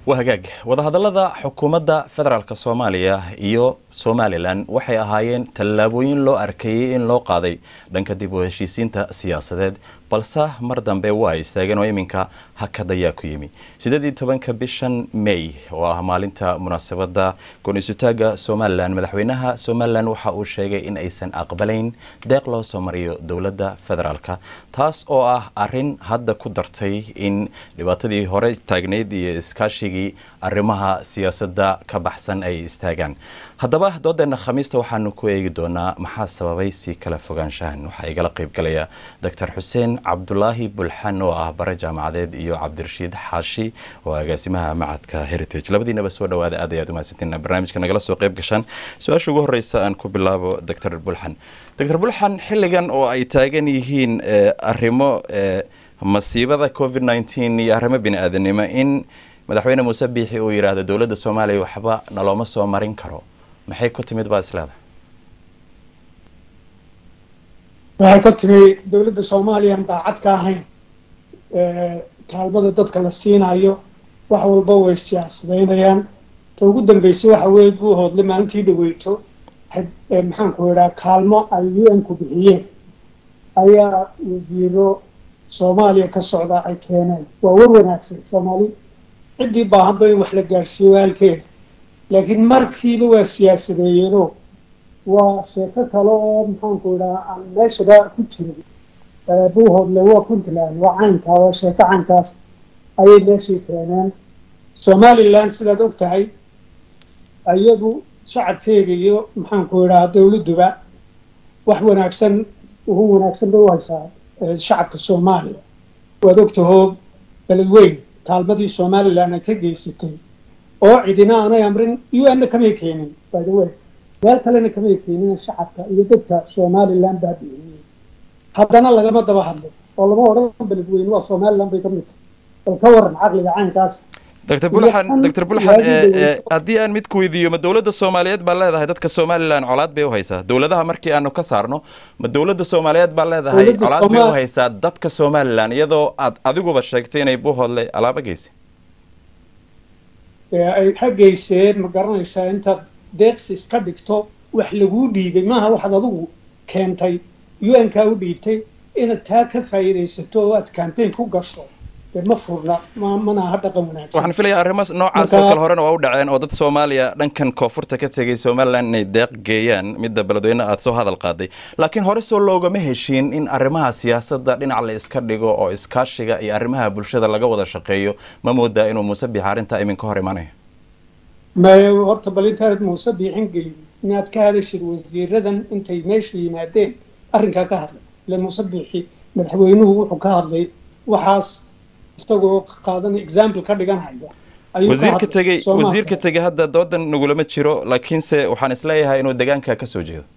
waa hagaag wadahadallada xukuumadda federaalk soomaaliya iyo somalilan waxay ahaayeen tallaabooyin loo arkayey in loo qaaday dhanka dib u heshiisiinta siyaasadeed balse mar dambe waa istaageen oo iminka hakad ayaa ku yimi sideedii tobanka bishan may oo ah maalinta munaasabadda goon-isutaaga somalilan madaxweynaha somalilan waxa uu sheegay in aysan aqbalayn deeq loo soo mariyo dowladda federaalk taas oo ah arin hadda ku dartay in dhibaatadii hore taagneyd iyo iskaashigii arrimaha siyaasadda ka baxsan ay istaagaan haddaba doodeena khamiista waxaanu ku eegi doonaa maxaa sababay si kala fogaanshahan waxaa igala qaybgalaya doctor xuseen cabdulaahi bulxan oo ah bare jaamacadeed iyo cabdirashiid xaashi oo agaasimaha macadka heritage labadiinaba soo dhawaada aad ayaad umahadsantiin barnaamijka nagala soo qayb gashaan su-aasha ugu horeysa aan ku bilaabo doctor bulxan doctor bulxan xilligan oo ay taagan yihiin arrimo masiibada covid nneteen iyo arrimo bini aadanimo in madaxweyne muuse biixi uu yidhaahdo dowladda soomaaliya waxba nalooma soo marin karo maxay ku timid baad isleedahay waxay ka timi dowladda soomaaliyan daacad ka ahayn kaalmada dadka la siinayo wax walba way siyaasadaynayaan ta ugu dambeysay waxa weeye buu hoodlay maalintii dhaweyto maxaanku idhaa kaalmo ay u n ku bixiyeen ayaa wasiiro soomaaliya ka socda ay keeneen waa war wanaagsan soomaali ciddii baahanba in wax la gaadhsiiyo waalkeeda laakiin markiiba waa siyaasadeeyeenoo waa sheeko kale oo maxaanku idhaha aan meeshaba ku jirin buuhoodle waa puntland waa caynkaa waa sheeko caynkaas ayay meeshii keeneen somalilan sidaad og tahay iyadu shacabkeega iyo maxaanku idhaha dowladduba wax wanaagsan ugu wanaagsan bay u haysaa shacabka soomaaliya waad ogtahoo beledweyn kaalmadii somalilan ay ka geysatay oo cidina aanay amrin u n na kamay keenin by the way meel kalena kamay keenin shacabka iyo dadka somalilan baa bixiyey haddana lagama daba hadlo oo lama odhan beledweyne waa somalilan bay ka mid tahay bal ka waran caqliga caynkaas doctor bulxan doctor bulxan haddii aan mid ku weydiiyo ma dowladda soomaaliyeed baa leedahay dadka somalilan colaad bay u haysaa dowladaha markii aanu ka saarno ma dowladda soomaaliyeed baa leedahay colaad bay u haysaa dadka somalilan iyadoo aad adiguba sheegtay inay buuhoodle alaaba geysay ay ha geyseen ma garanaysaa intaad deeqsi iska dhigto wax laguu dhiibay maaha waxaad adigu keentay u n kaa u dhiibtay inaad taa ka faa'iidaysato oo aad campaign ku gasho ma furna mana aha dhaqan wanaagsan waxaan filayaa arrimo noocaas oo kale horena waa u dhaceen oo dad soomaaliya dhankan koonfurta ka tegay somalilan inay deeq geeyaan midda beledweyne aada soo hadal qaaday laakiin hore soo loogama heshiin in arrimaha siyaasadda dhinac la iska dhigo oo iskaashiga iyo arrimaha bulshada laga wada shaqeeyo ma moodaa inuu muuse biix arrintaa iminka hor imanayo may horta bal intaanad muuse biixin gelin inaad ka hadashid wasiiradan intay meesha yimaadeen arrinkaa ka hadlay ile muuse biixi madaxweynuhu wuxuu ka hadlay waxaas isagoo qaadan example ka dhiganhaya wasiirka tegey wasiirka tegey hadda doodan nagulama jiro laakiinse waxaan isleeyahay inuu deegaanka ka soo jeedo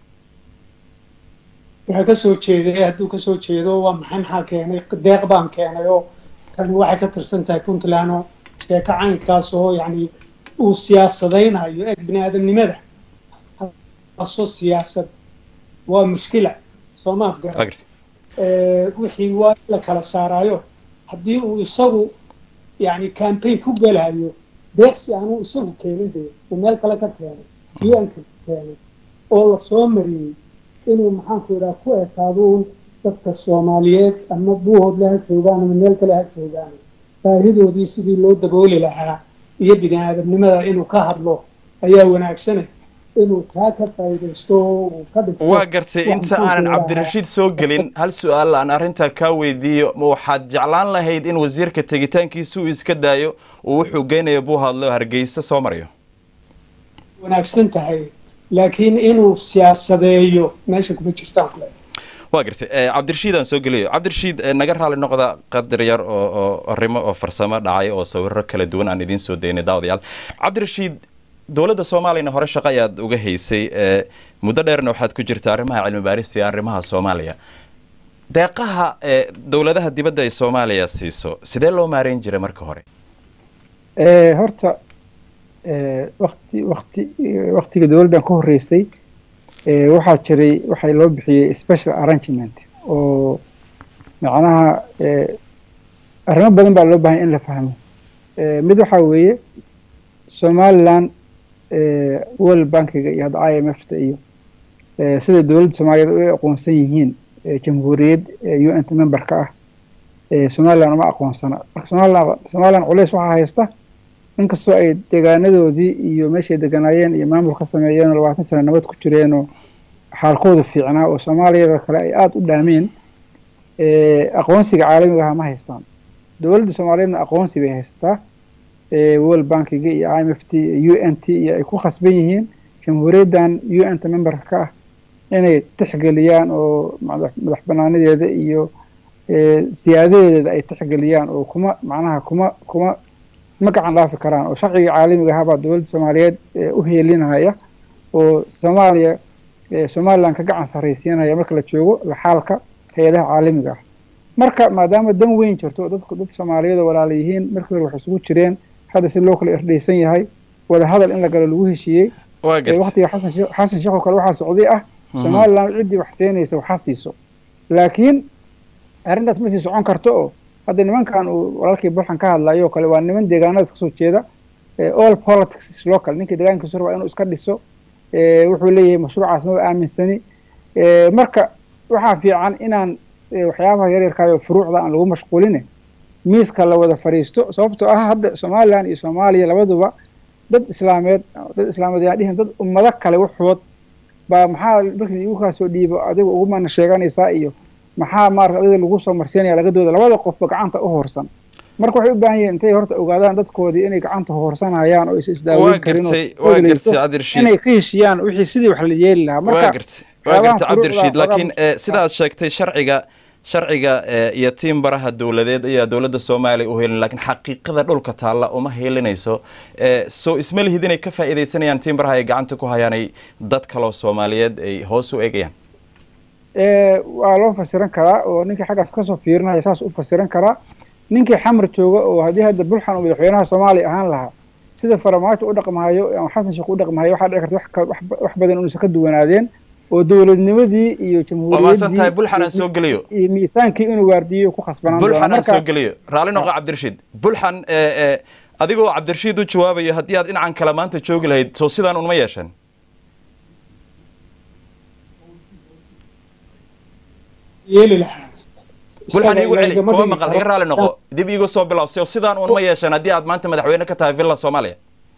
waxaa kasoo jeeday hadduu kasoo jeedo waa maxay maxaa keenay deeq baan keenay oo tani waxay ka tirsan tahay puntland oo sheeko caynkaas oo yacni uu siyaasadaynayo eeg bini aadamnimada aso siyaasad waa mushkila soomaad garan wixii waa la kala saaraayo haddii uu isagu yani campaign ku gelayo deeqsi aanuu isagu keenin de uu meel kale ka keenay u n ka keenay oo lasoo mariyey inuu maxaanku idhaha ku ekaado un dadka soomaaliyeed ama buuhoodle ha joogaan ama meel kale ha joogaan baahidoodii sidii loo dabooli lahaa iyo bini aadamnimada inuu ka hadlo ayaa wanaagsane inuu taa ka faa'iidaysto uu ka dhigto waa gartay inta aanan cabdirashiid soo gelin hal su-aal aan arrintaa kaa weydiiyo ma waxaad jeclaan lahayd in wasiirka tegitaankiisa uu iska daayo uu wuxuu geynayo buuhaadle oo hargeysa soo marayo wanaagsan tahay laakiin inuu siyaasadeeyo meesha kuma jirtaan kule waa gartay cabdirashiid aan soo geliyo cabdirashiid naga raali noqda qadar yar oo oo arrimo oo farsamo dhacay oo sawiro kala duwan aan idiin soo daynay daawadayaal cabdirashiid dowladda soomaaliyana hore shaqo ayaad uga haysay muddo dheerna waxaad ku jirta arrimaha cilmi baarista iyo arrimaha soomaaliya deeqaha dowladaha dibadda ay soomaaliya siiso sidee loo maareyn jiray marka hore horta wati wati waktiga dowladdan ka horreysay waxaa jiray waxay loo bixiyey special arrangement oo macnaha arrimo badan baa loo baahanya in la fahmo mid waxaa weeye somalilan world bankiga iyo hadda i m f ta iyo sida dowladda soomaaliyeed u aqoonsan yihiin jamhuuriyad u n t memberka ah somalilan uma aqoonsana marka somalilan somalilan culeys waxaa haysta inkastoo ay deegaanadoodii iyo meeshay deganaayeen iyo maamul ka sameeyeen oo labaatan sano nabad ku jireenoo xaalkooda fiicnaa oo soomaaliyada kale ay aada u dhaameen aqoonsiga caalamiga aha ma haystaan dowladda soomaaliyeedna aqoonsi bay haysataa world bankiga iyo i m f t u n t iyo ay ku khasban yihiin jamhuuriyaddan u n t memberka ka ah inay tixgeliyaan oo madax banaanadeeda iyo siyaadadeeda ay tixgeliyaan oo kuma macnaha kuma kuma ma gacan dhaafi karaan oo sharciga caalamiga ahaa baa dowladda soomaaliyeed u heelinaya oo soomaaliya somalilan ka gacan sarraysiinaya marka la joogo laxaalka hay-adaha caalamiga ah marka maadaama dan weyn jirto oo dadku dad soomaaliyeed oo walaala yihiin markii hore waxay isugu jireen hadda si loo kala erdhaysan yahay wada hadal in la galo lagu heshiiyey waqtiga xasan sheekh xasan sheekh oo kale waxaa socday ah somalilan ciddii wax siinaysa waxa siiso laakiin arrintaas ma sii socon karto oo hadda nimankan uu walaalkii bulxan ka hadlayo oo kale waa niman deegaanadaas kasoo jeeda all politics is local ninkii deegaankiisu rabaa inuu iska dhiso wuxuu leeyahay mashruucaas maba aaminsani marka waxaa fiican inaan waxyaabaha yaryarkaayo furuucda aan lagu mashquuline miiska la wada fadhiisto sababtoo ah hadda somalilan iyo soomaaliya labaduba dad islaameed dad islaameed yaan dhihin dad ummado kale waxood baa maxaa markii igu kaasoo dhiibo adiga ugu mana sheeganaysaa iyo maxaa maarata adiga lagu soo marsiinaya lagadooda labada qofba gacanta u hoorsan marka waxay u baahan yihiin intay horta ogaadaan dadkoodii inay gacanta hoorsanayaan oo is isdaaweyn karin inay ka heshiyaan wixii sidii wax la yeeli lahaa marka waa garta cabdirashiid laakiin sidaad sheegtay sharciga sharciga iyo tiim baraha dowladeed ayaa dowladda soomaaliya u helin lakiin xaqiiqada dhulka taalla uma helinayso soo isma lihid inay ka faa'iidaysanayaan tiim baraha ay gacanta ku hayaan ay dad kaloo soomaaliyeed ay hoos u eegayaan waa loo fasiran karaa oo ninkii xaggaas kasoo fiirinaya saas u fasiran karaa ninkii xamar jooga oo haddii hadda bulxan uu madaxweynaha soomaaliya ahaan lahaa sida faramaajo u dhaqmahayo ama xasan sheekh u dhaqmahayo waxaa dhici karta wax badan inuusan ka duwanaadeen oo dowladnimadii iyo jamhuuriyaddii bulxan aan soo geliyo iyo miisaankii inuu waardiyo ku khasbanaan bulxan aan soo geliyo raalli noqo cabdirashiid bulxan adigoo cabdirashiid u jawaabayo haddii aad dhinacan kale maanta joogi lahayd soo sidaan unma yeeshan yeeli lahaa bulxan iigu celi kuma maqal iga raalli noqo dib iigu soo bilaw soo sidaan un ma yeeshan haddii aad maanta madaxweyne ka tahay villa soomaaliya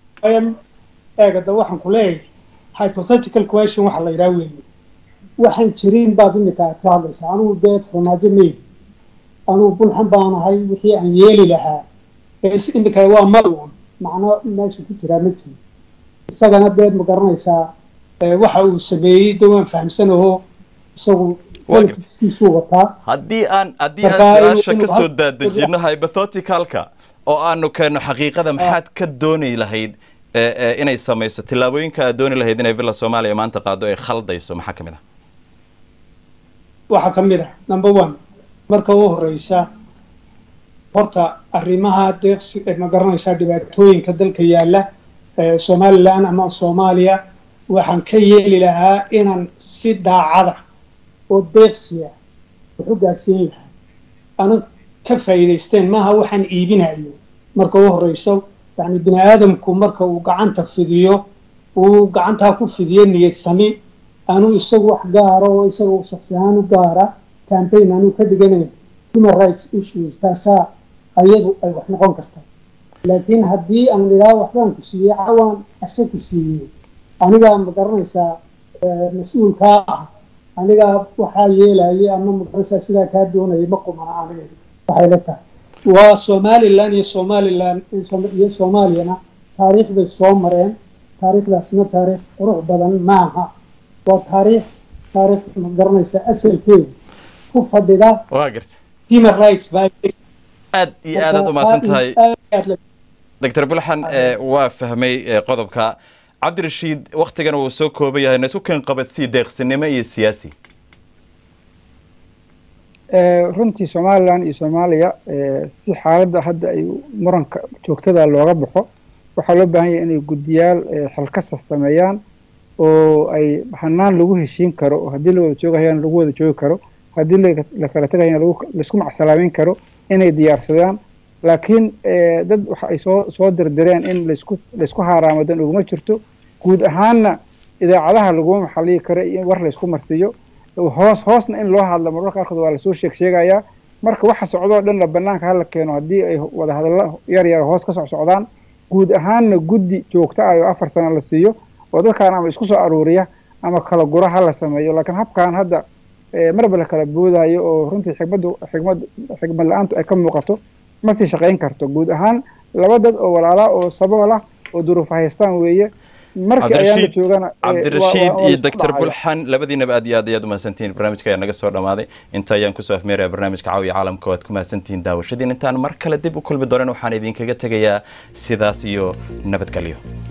eegada waxaan ku leeyahay hypothetical question waxa la yidhaha weeye waxaan jirin baad imika aad ka hadlaysaa anugu dee farmaajo meydi anugu bulxan baan ahay wixii aan yeeli lahaa imika waa malwan macno meesha ku jiraa ma jiro isagana deed ma garanaysaa waxa uu sameeyey de waan fahamsanaho isagu politiskiisuu wataa haddii aan haddii aan su-aasha ka soo daadejino hypotheticalka oo aanu keenno xaqiiqada maxaad ka dooni lahayd inay samayso tillaabooyinka aad dooni lahayd inay villa soomaaliya maanta qaado ay khaldayso maxaa ka mid ah waxaa ka mid ah number one marka u horeysa horta arrimaha deeqsi ma garanaysaa dhibaatooyinka dalka yaalla somalilan ama soomaaliya waxaan ka yeeli lahaa inaan si daacada oo deeqsiya wax u gaarsiin lahaa ana ka faa'iidaysteen maaha waxaan iibinayo marka u horeyso yani bini aadamku marka uu gacanta fidiyo uu gacantaa ku fidiyo niyad sami anuu isagu wax gaara oo isaga shaksi ahaan u gaara campaign anuu ka dhiganayn human rights issues taasaa ayadu ay wax noqon karta laakiin haddii aan idhaah waxbaan ku siiyey cawaan ashe ku siiyey anigaa ma garanaysaa mas-uulkaa ah anigaa waxaa yeelayay ama magaranaysaa sidaa kaa doonayay ma qumana aniga waxay la tahay waa somalilan iyo somalilan iyo soomaaliyana taariikh bay soo mareen taariikhdaasna taariikh qurux badan maaha waa taariikh taariikh ma garanaysa asalkeedu ku fadhida waa garta human rights baa aad iyo aad aad umahadsan tahay doctor bulxan waa fahmay qodobka cabdirashiid waktigan uu soo kooban yahay na isu keen qabadsii deeqsinimo iyo siyaasi runtii somalilan iyo soomaaliya si xaaladda hadda ay muranka joogtada looga baxo waxaa loo baahan yahay inay guddiyaal xilkasa sameeyaan oo ay hanaan lagu heshiin karo oo haddii la wada joogahayana lagu wada joogi karo haddii la kala tegayana laisku macsalaameyn karo inay diyaarsadaan laakiin dad waxa ay soo soo dirdireen in laisku laysku haaraamadan uguma jirto guud ahaanna idaacadaha laguma maxaliyi karo in war laysku marsiiyo hoos hoosna in loo hadlo marmarka qaarkood waa lasoo sheeg sheegayaa marka waxa socdoo dhanna banaanka hala keeno haddii ay wada hadallo yar yar hoos ka soc socdaan guud ahaanna guddi joogta ah oo afar sano la siiyo oo dadkaan ama isku soo aruuriya ama kala gura ha la sameeyo laakiin habkan hadda marba la kala boodayo oo runtii xigmaddu xigmad xigmad la-aantu ay ka muuqato ma sii shaqayn karto guud ahaan laba dad oo walaalaa oo sabool ah oo duruufa haystaan weeye markii ayaan la joogana cabdirashiid iyo doctor bulxan labadiinaba aad iyo aad ayaad umahadsantihiin barnaamijka ayaa naga soo dhamaaday inta ayaan kusoo afmeeraya barnaamijka caawiya caalamka waad ku mahadsantihiin daawashadiin intaan mar kale dib u kulmi doonan waxaan idinkaga tegayaa sidaas iyo nabadgelyo